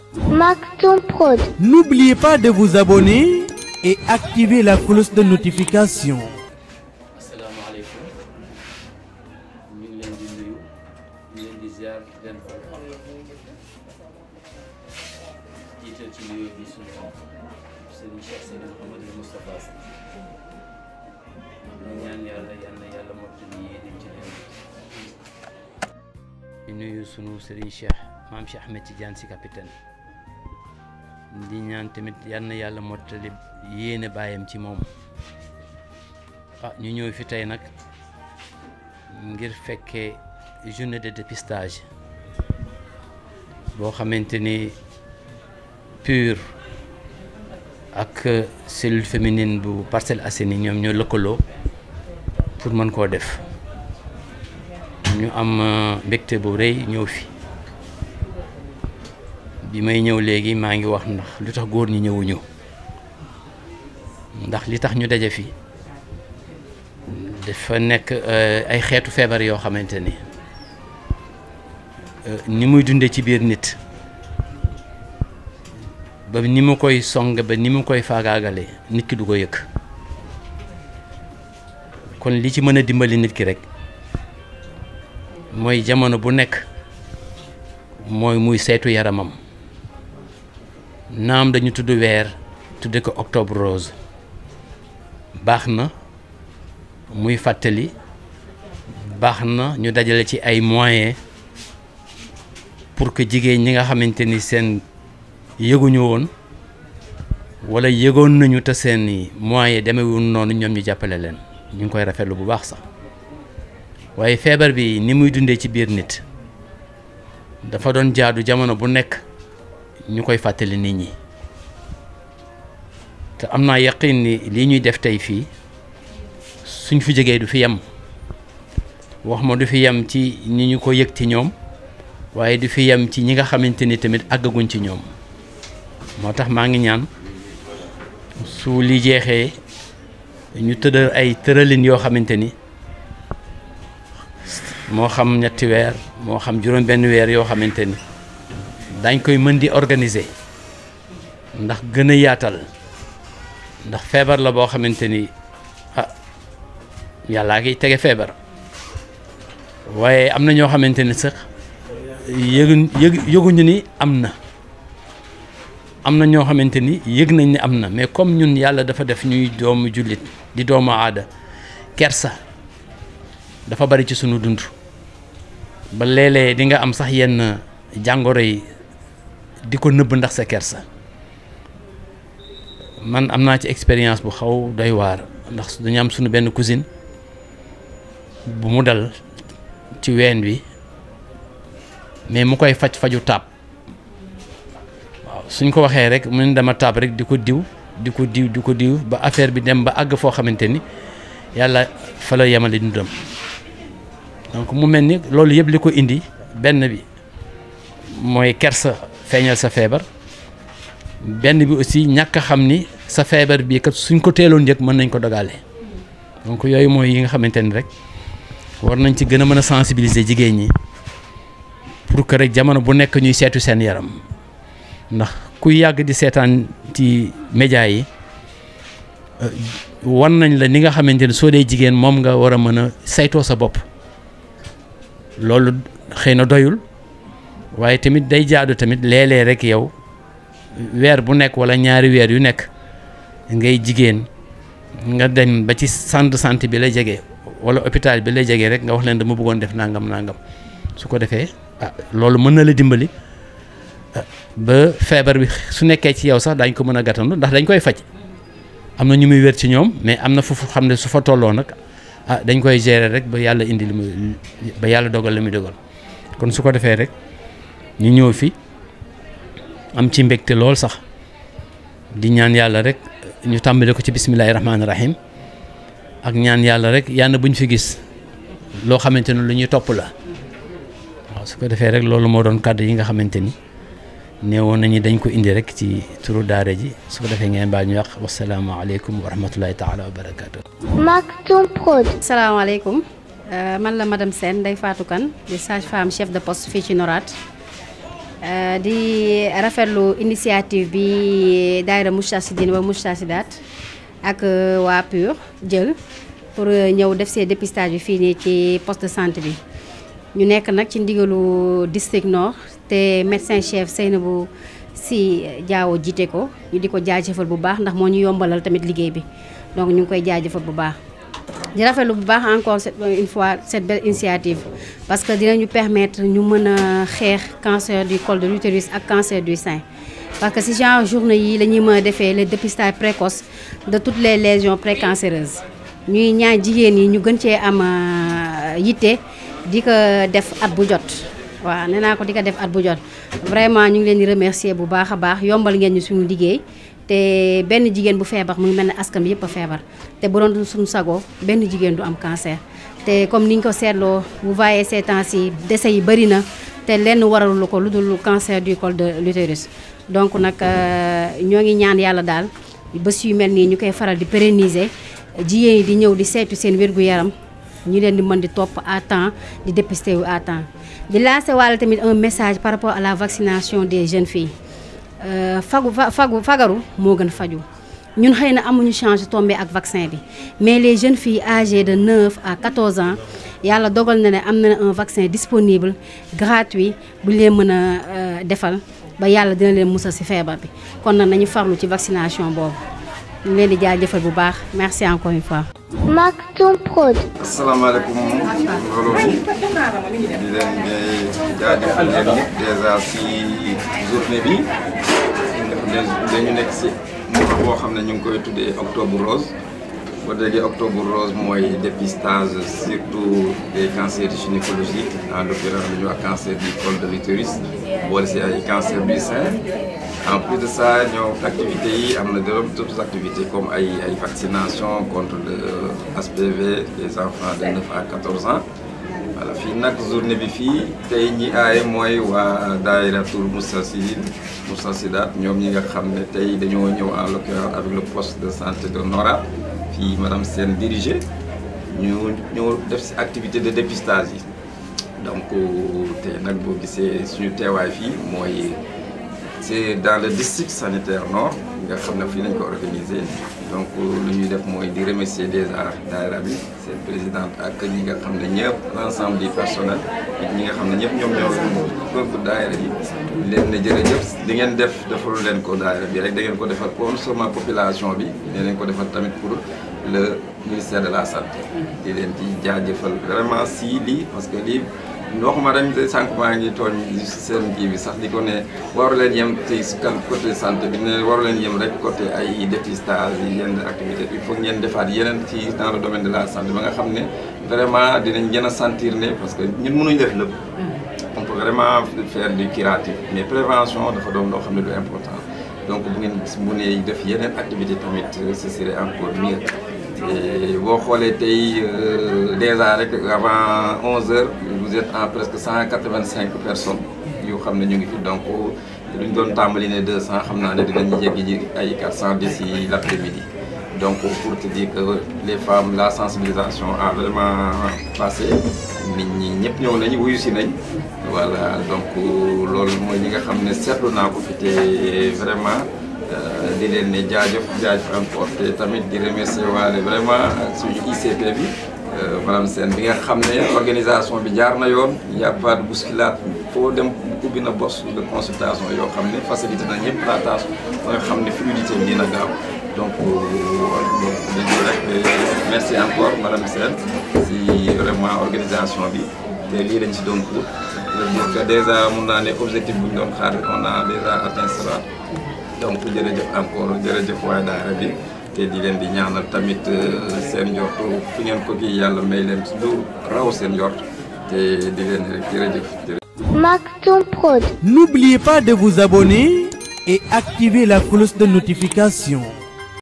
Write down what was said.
Maktoum Prod. N'oubliez pas de vous abonner et activer la cloche de notification. asalaamaaleykum ñu ngi leen di nuyu ñu leen di ziar di leen ko wax jiital ci nuyu bi suñu Serigne Cheikh Seydi Mouhamadou Moustapha Sy ñu ñaan yàlla yal na yàlla mottali yéeneem ci leen di nuyu sunu Serigne Cheikh maam Cheikh Ahmed Tidiane Sy capitaine di ñaan tamit yal na yàlla mottali yéene bàyyam ci moom ah ñu ñëw fi tey nag ngir fekkee journée de dépistage boo xamante ni PUR ak cellule féminine bu Parcelles Assainies ñoom ñoo lëkkaloo pour mën koo def ñu am mbégte bu rëy ñëw fi bi may ñëw léegi maa ngi wax ndax lu tax góor ñi ñëwuñu ndax li tax ñu daje fi dafa nekk ay xeetu feebar yoo xamante ni ni muy dundee ci biir nit ba ni mu koy song ba ni mu koy faagaagale nit ki du ko yëg kon li ci mën a dimbali nit ki rek mooy jamono bu nekk mooy muy saytu yaramam naam dañu tudd weer tudde ko octobre rose baax na muy fàttali baax na ñu dajale ci ay moyens pour que jigéen ñi nga xamante ni seen yëguñu woon wala yëgoon nañu te seen moyens demewul noonu ñoom ñu jàppale leen ñu ngi koy rafetlu bu baax sax waaye feebar bi ni muy dundee ci biir nit dafa doon jaadu jamono bu nekk ñu koy fàttali nit ñi te am naa yaqin ni lii ñuy def tey fii suñ fi jógee du fi yem wax ma du fi yem ci ñi ñu ko yëg ci ñoom waaye du fi yem ci ñi nga xamante ni tamit àggaguñ ci ñoom moo tax maa ngi ñaan su li jeexee ñu tëddal ay tëralin yoo xamante ni moo xam ñetti weer moo xam juróom benn weer yoo xamante ni dañ koy mën di organiser ndax gën a yaatal ndax feebar la boo xamante ni ah yàllaa ngi tege feebar waaye am na ñoo xamante ni sax yëgu yëg yëguñu ni am na am na ñoo xamante ni yëg nañ ni am na mais comme ñun yàlla dafa def ñuy doomu jullit di doomu aada kersa dafa bari ci sunu dund ba léeg-léeg di nga am sax yenn jàngoro yi di ko nëbb ndax sa kersa man am naa ci expérience bu xaw doy waar ndax dañu am sunu benn cousine bu mu dal ci ween bi mais mu koy faj faju taab waaw suñ ko waxee rek mu ne dama taab rek di ko diw di ko diw di ko diw ba affaire bi dem ba àgg foo xamante ni yàlla fa la yemale dundam donc mu mel ni loolu yëpp li ko indi benn bi mooy kersa feeñal sa feebar benn bi aussi ñàkk a xam ni sa feebar bii kat suñ ko teeloon yëg mën nañ ko dogale donc yooyu mooy yi nga xamante ni rek war nañ ci gën a mën a sensibiliser jigéen ñi pour que rek jamono bu nekk ñuy seetu seen yaram ndax ku yàgg di seetaan ci média yi wan nañ la ni nga xamante ni soo dee jigéen moom nga war a mën a saytoo sa bopp loolu xëy na doyul waaye tamit day jaadu tamit léeg-léeg rek yow weer bu nekk wala ñaari weer yu nekk ngay jigéen nga dem ba ci centre de santé bi la jege wala hôpital bi la jege rek nga wax leen dama bëggoon def nangam nangam su ko defee ah loolu mën na la dimbali ba feebar bi su nekkee ci yow sax dañ ko mën a gàttandu ndax dañ koy faj am na ñu muy wér ci ñoom mais am na fu xam ne su fa tolloo nag ah dañ koy gérer rek ba yàlla indi li muy ba yàlla dogal li muy dogal kon su ko defee rek ñu ñëw fi am ci mbégte lool sax di ñaan yàlla rek ñu tàmbale ko ci bismillahi rahmaani rahim ak ñaan yàlla rek yàlla bu ñu fi gis loo xamante ne lu ñuy topp la waaw su ko defee rek loolu moo doon kàddu yi nga xamante ni neewoon nañu dañ ko indi rek ci turu daara ji su ko defee ngeen baal ñu wax wasalaamaaleykum wa rahmatullahi taala wa barakaatu. Maktoum Prod. salaamaaleykum man la madame Sène Ndeye Fatou Kane di sage femme chef de poste fii ci Norat di rafetlu initiative bi daayira Moustarchidine wa Moustarchidaat ak waa PUR jël pour ñëw def see dépistage bi fii nii ci poste de santé bi ñu nekk nag ci ndigalu district nord te médecin chef Seynabou Sy Diawo jiite ko ñu di ko jaajëfal bu baax ndax moo ñu yombalal tamit liggéey bi donc ñu ngi koy jaajëfal bu baax di rafetlu bu baax encore une fois cette belle initiative parce que dinañu permettre ñu mën a xeex cancer du col de l'utérus ak cancer du sein parce que si genre journée yi la ñuy mën a defee le dépistage précoce de toutes les lésions précancéreuses ñuy ñaan jigéen yi ñu gën cee am yitte di ko def at bu jot waaw nee naa ko di ko def at bu jot vraiment ñu ngi leen di remercier bu baax a baax yombal ngeen ñu suñu liggéey te benn jigéen bu feebar mu ngi mel ne askan bi yëpp a feebar te bu doon suñu sago benn jigéen du am cancer te comme ni ñu ko seetloo vous voyez ces temps-ci décès yi bëri na te lenn waralu ko lu dul cancer du col de l'utérus donc nag ñoo ngi ñaan yàlla daal bés yu mel nii ñu koy faral di pérenniser jigéen yi di ñëw di saytu seen wér-gu-yaram ñu leen di mën di topp à temps di dépister wu à temps di lancer wàlla tamit un message par rapport à la vaccination des jeunes filles fagu fagu fagaru moo gën faju ñun xëy na amuñu chance tombé ak vaccin bi mais les jeunes filles âgées de 9 à 14 ans yàlla dogal na ne am na un vaccin disponible gratuit bu leen mën a defal ba yàlla dina leen musal ci feebar bi kon nag nañu farlu ci vaccination boobu ñu leen di jaajëfal bu baax merci encore une fois. Maktoum Prod. asalaamaaleykum mbooloo mi di leen di jaajëfal leen ñëpp dèjà si journée bi dañu nekk si mois boo xam ne ñu ngi koy tuddee octobre rose boo déggee octobre rose mooy dépistage surtout des cancers gynécologiques en l'occurrence lu ñuy wax cancer du col de l'utérus boole si ay cancer du sein en plus de ça ñoo activités yi am na d'autres activités comme ay ay vaccination contre le HPV des enfants de 9 à 14 ans voilà fii nag journée bi fii tey ñi aaye mooy waa daayiratul Moustarchidine Moustarchidaat ñoom ñi nga xam ne tey dañoo ñëw en l'occurrence avec le poste de santé de Nora fii madame Sène dirigé ñu ñëw def si activité de dépistage yi donc tey nag boo gisee suñu teewaay fii mooy c'est dans le district sanitaire nord nga xam ne fii lañ ko organisé donc lu ñuy def mooy di remercier déjà daayira bi seen présidente ak ñi nga xam ne ñëpp l'ensemble du personnel ak ñi nga xam ne ñëpp ñoom ñoo gënk daayira yi leen ne jërëjëf di ngeen def defalu leen ko daayira bi rek da ngeen ko defal non seulement population bi dinañ ko defal tamit pour le ministère de la santé di leen di jaajëfal vraiment si lii parce que lii waxuma dañ de sànq maa ngi tooñ seen kii bi sax di ko ne waru leen yem ci côté santé bi ne waru leen yem rek côté ay dépistage yi yenn activité il faut ngeen defaat yeneen ci dans le domaine de la santé ba nga xam ne vraiment dinañ gën a sentir ne parce que ñun mënuñ def lépp on peut vraiment faire du curatif mais prévention dafa doon loo xam ne lu important donc bu ngeen mu ne def yeneen activité tamit ce serait encore mieux boo xoolee tey déjà rek avant 11 heures vous êtes en presque 185 personnes yoo xam ne ñu ngi fi donc luñ doon tàmbali ne 200 xam naa ne dinañu yegg ji ay 400 d'ici l'après-midi donc pour te dire que les femmes la sensibilisation a vraiment passé nit ñi ñëpp ñëw nañ wuyu si nañ voilà donc loolu mooy ñi nga xam ne seetlu naa ko fi te vraiment di leen ne jaajëf jaajëf encore te tamit di remercier waale vraiment suñu ICP bi madame Sène bi nga xam ne organisation bi jaar na yoon y a pas de bousculade foo dem ubbi na box de consultation yoo xam ne facilité na ñëpp la tâche ba nga xam ne fluidité bi dina gaaw donc dañu rek merci encore madame Sène si vraiment organisation bi te lii lañ si doon pour dire que déjà mun naa ne objectif bu ñu doon xaar on a déjà atteint cela donc jërëjëf encore jërëjëf waa daara bi te di leen di ñaanal tamit seen njort fi ngeen ko kii yàlla may leen lu raw seen njort te di leen rek jërëjëf Maktoum Prod. N'oubliez pas de vous abonner et activer la cloche de notification.